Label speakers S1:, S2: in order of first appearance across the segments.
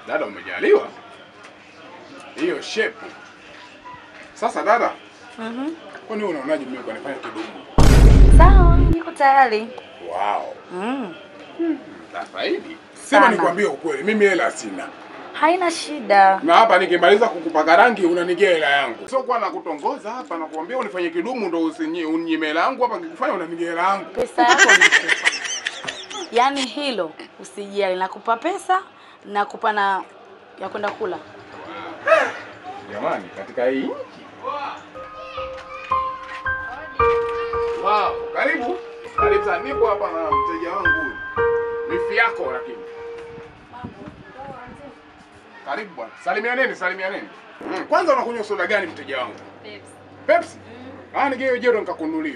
S1: Dada, umejaliwa hiyo shepu. Sasa dada,
S2: Mhm.
S1: kwani wewe unaonaje mimi kwa nifanye kidogo?
S2: Sawa, niko tayari.
S1: Wow.
S2: Mm.
S1: Nafaidi. Sema
S2: Sana.
S1: nikwambie ukweli, mimi hela sina.
S2: Haina shida.
S1: Na hapa nikimaliza kukupaka rangi unanigia hela yangu. Sio kwa nakutongoza hapa na kuambia unifanye kidumu ndo usinyi unyime hela yangu hapa kikufanya unanigia hela yangu.
S2: Pesa yako nakupa. Yaani hilo usijali, nakupa pesa, nakupa na ya kwenda kula.
S1: Jamani, katika hii nchi. Wow, karibu. Karibu sana. Nipo hapa na mteja wangu huyu. Wifi yako lakini. Karibu bwana. Salimianeni, salimianeni. Mm, kwanza unakunywa soda gani mteja wangu? Pepsi. Ah, nigeo jero nikakununulia.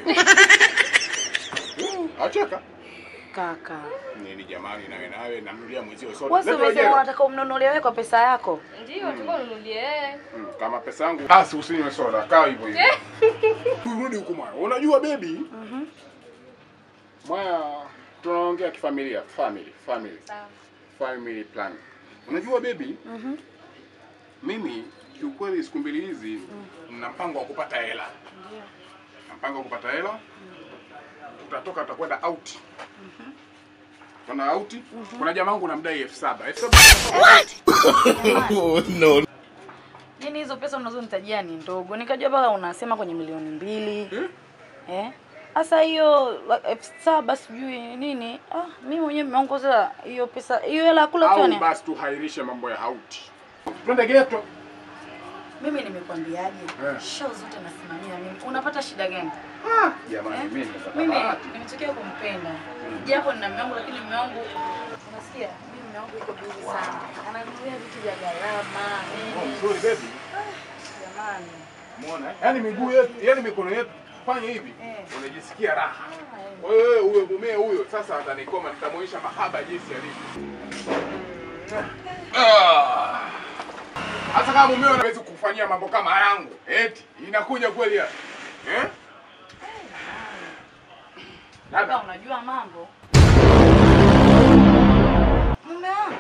S1: Mm, Acheka.
S2: Kaka.
S1: Nini jamani nawe nawe namnulia mwenzio soda.
S2: Wewe si
S1: Leta
S2: umesema
S1: jero.
S2: unataka umnunulie wewe kwa pesa yako?
S3: Ndio, tulikuwa nunulie yeye.
S1: Mm, kama pesa yangu basi usinywe soda, kaa hivyo hivyo. Turudi huku mwana. Unajua baby?
S2: Mhm.
S1: Mwaya tunaongea kifamilia, family, family,
S3: Sawa.
S1: family plan. Unajua baby,
S2: Mhm.
S1: mimi kiukweli siku mbili hizi nina mpango wa kupata hela.
S2: Ndio.
S1: Na mpango wa kupata hela. Tutatoka tutakwenda out. Tuna out. Kuna jamaa wangu namdai elfu saba. Elfu saba.
S2: Yaani hizo pesa unazonitajia ni ndogo. Nikajua mpaka unasema kwenye milioni mbili.
S1: Eh?
S2: Eh? Sasa hiyo elfu saba sijui nini. Ah, mimi mwenyewe nimeongoza hiyo pesa. Hiyo hela ya kula tu
S1: Au
S2: ni.
S1: basi tuhairishe mambo ya hauti. Twende geto.
S2: Mimi nimekwambiaje?
S1: Eh.
S2: Show zote nasimamia mimi. Unapata shida gani?
S1: Ah, jamani
S2: Eh?
S1: mimi nimepata
S2: Mimi
S1: bahati.
S2: nimetokea kumpenda. Japo nina mume wangu lakini mume wangu unasikia? Mimi mume wangu yuko busy sana. Ananunulia vitu vya gharama.
S1: Oh,
S2: Nini?
S1: sorry baby.
S2: Jamani.
S1: Muona eh? Yaani miguu yetu, yaani mikono yetu fanya hivi.
S2: Eh.
S1: Unajisikia raha.
S2: Ah, eh.
S1: Kwa hiyo wewe huyo mumeo huyo sasa atanikoma nitamuonyesha mahaba jinsi alivyo. Ah. Hata kama mumeo anaweza kufanyia mambo kama yangu, eti inakuja kweli ya. Eh?
S2: Kaka
S1: Dada,
S2: unajua mambo. Mume wangu.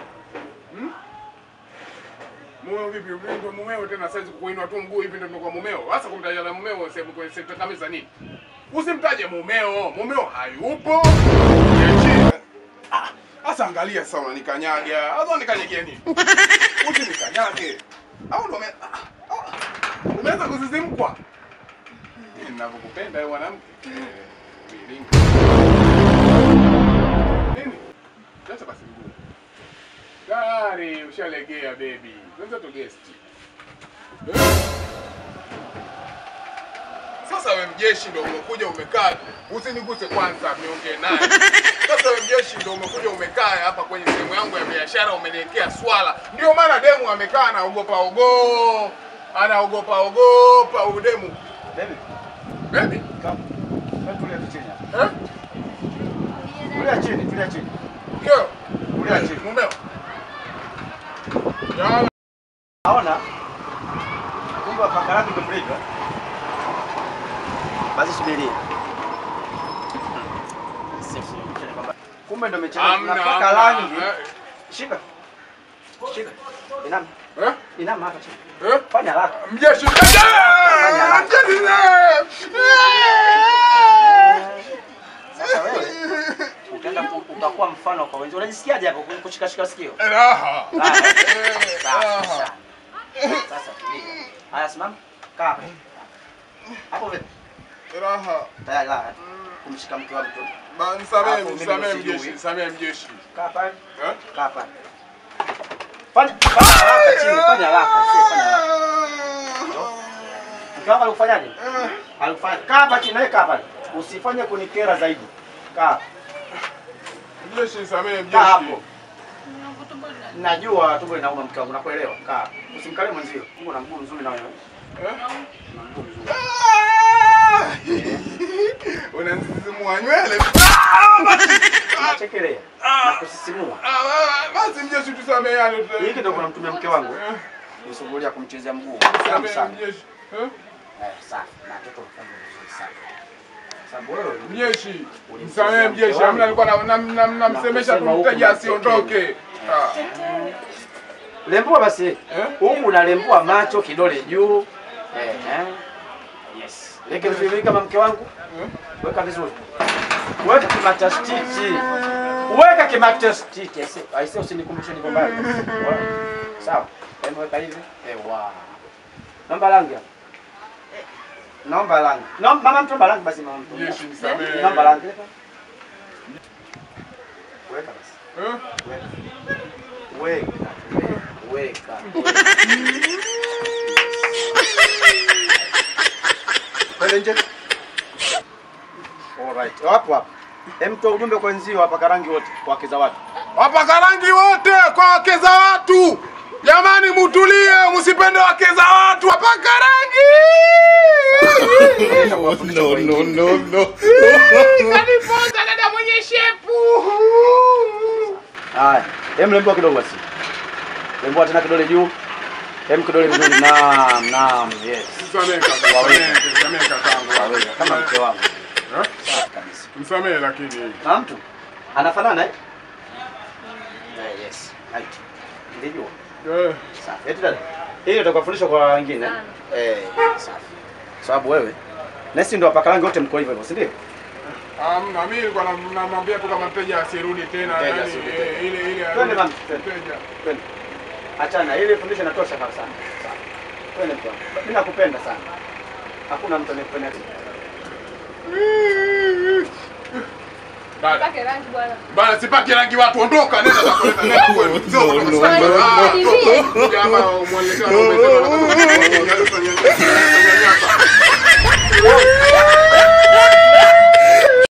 S1: mumeo vipi? Wewe Ndio mumeo tena saizi kuinua tu mguu hivi ndio tumekuwa mumeo. Sasa kumtaja na mumeo sehemu kwenye sekta kamisa nini? Usimtaje mumeo, mumeo hayupo. Niachie. Ah, Sasa angalia sasa unanikanyaga. Sasa unikanyagia nini? Usinikanyage. Au ndo ume- ah, ah, umeanza kusisimkwa? Mimi ninavyokupenda wewe mwanamke. Eh, viringa. Nini? Sasa basi mguu. Tayari ushalegea baby. Kwanza tu guest. Eh? Sasa we mjeshi ndo umekuja umekaa, usiniguse kwanza, niongee naye. Sasa we mjeshi ndo umekuja umekaa hapa kwenye sehemu yangu ya biashara, umeniwekea swala. Ndio maana demu amekaa anaogopa ogo, anaogopa ogopa udemu.
S4: Baby,
S1: Baby,
S4: come. Wewe tulia tu chini hapa.
S1: eh?
S4: Tulia chini, tulia chini.
S1: Kio,
S4: Tulia chini.
S1: mumeo. Yala.
S4: Naona kumbe paka rangi umemlipa. Basi subiri. Kumbe ndo umechelewa.
S1: Amna,
S4: Unapaka
S1: amna.
S4: rangi.
S1: Eh,
S4: Shika. Shika. Inama.
S1: Eh?
S4: Inama hapa chini.
S1: Eh?
S4: Fanya haraka.
S1: Mjeshi.
S4: haraka.
S1: Mjeshi.
S4: Sasa wewe utaenda ku- utakuwa mfano kwa wenzio. Unajisikiaje hapo kushikashika sikio?
S1: Raha.
S4: Raha.
S1: Eh,
S4: Sawa,
S1: raha.
S4: sawa. Sasa tulia. Haya simama. Kaa hapo. Hapo vipi?
S1: Raha.
S4: Tayari la. Kumshika mke wa mtu.
S1: Ba, nisamehe,
S4: Hapo mimi
S1: nisamehe
S4: sijui.
S1: mjeshi, nisamehe mjeshi.
S4: Kaa pale.
S1: Eh?
S4: Kaa pale. Fanya fanya haraka chini, fanya haraka, sio fanya haraka. Mke wako alikufanyaje? Alikufanya. Kaa hapa chini, nawe kaa pale. Usifanye kunikera zaidi. Kaa.
S1: Mjeshi, nisamehe
S4: Kaa
S1: mjeshi.
S4: hapo. Najua tumbo linauma mke wangu, nakuelewa. Kaa. Usimkalie mwenzio. Mungu na mguu mzuri na wewe.
S1: Eh?
S4: Na mguu mzuri.
S1: Unanisisimua nywele.
S4: Unachekelea. Na kusisimua.
S1: Ah, ah, Basi mjeshi, tusameheane. tu-
S4: Hiki ndio kunamtumia mke wangu.
S1: Eh,
S4: Nisumbulia kumchezea mguu. Safi
S1: Nisamehe
S4: sana.
S1: mjeshi. Eh?
S4: Eh, safi. Na mtoto mfanye vizuri sana. Sababu wewe
S1: Mjeshi, nisamehe mjeshi. Hamna nilikuwa na- na- na- namsemesha tu
S4: Nakusema huku
S1: mteja asiondoke.
S4: mtekeni.
S1: Ah.
S4: Lembua basi.
S1: Eh?
S4: Huku unalembua macho kidole juu. Eh, eh. Yes. Leke vizuri kama mke wangu.
S1: Eh?
S4: Weka vizuri. Weka kimatastiti. Weka kimatastiti. Aise, aise usinikumbushe niko mbali. Sawa. Hebu weka hivi. Eh, wow. Naomba rangi. hapa. Naomba rangi. Naomba mama mtu rangi basi mama mtu.
S1: Jeshi nisamehe.
S4: Naomba rangi. Weka basi.
S1: Eh?
S4: Weka. Weka. Kwenda nje. Alright. Hapo hapo. Hem toa ujumbe kwa wenzio hapa karangi wote kwa wake za watu.
S1: Wapaka rangi wote kwa wake za watu. Jamani, mutulie, msipende wake za watu. Wapaka rangi.
S5: No, no, no, no.
S1: Kaniponza dada mwenye shepu.
S4: Haya. Hem lembua kidogo basi. Lembua tena kidole juu. Hem kidole vizuri. Naam, naam. Yes.
S1: Msamehe kaka, msamehe, msamehe kakangu.
S4: Waweza kama mke wangu.
S1: Eh?
S4: Safi kabisa.
S1: Msamehe lakini.
S4: Na mtu anafanana eh? Eh, yes. Right. Ndio.
S1: Eh,
S4: Safi. Eti dada. Hili utakufundisha kwa wengine. Eh, safi. Sababu wewe nesi ndo wapaka rangi wote mko hivyo hivyo, si ndio?
S1: Amna, mimi nilikuwa nam- namwambia tu kama mteja asirudi tena,
S4: Mteja
S1: yani
S4: asirudi
S1: eh,
S4: tena.
S1: ile ile
S4: Twende
S1: arudi-
S4: mama, twende.
S1: mteja.
S4: Twende. Achana, ile fundisho inatosha kabisa. Sawa. Twende mtu wangu. Mimi nakupenda sana. Hakuna mtu anayekupenda.
S1: Dada,
S3: Pake rangi bwana.
S1: bana sipaki rangi watu, ondoka, nenda zako, nenda nenda kwenu. Sio
S5: No,
S1: kama
S5: no,
S1: sasa,
S5: no,
S1: ah,
S3: no.
S1: toka. Kuja hapa umwelekea na umesema na-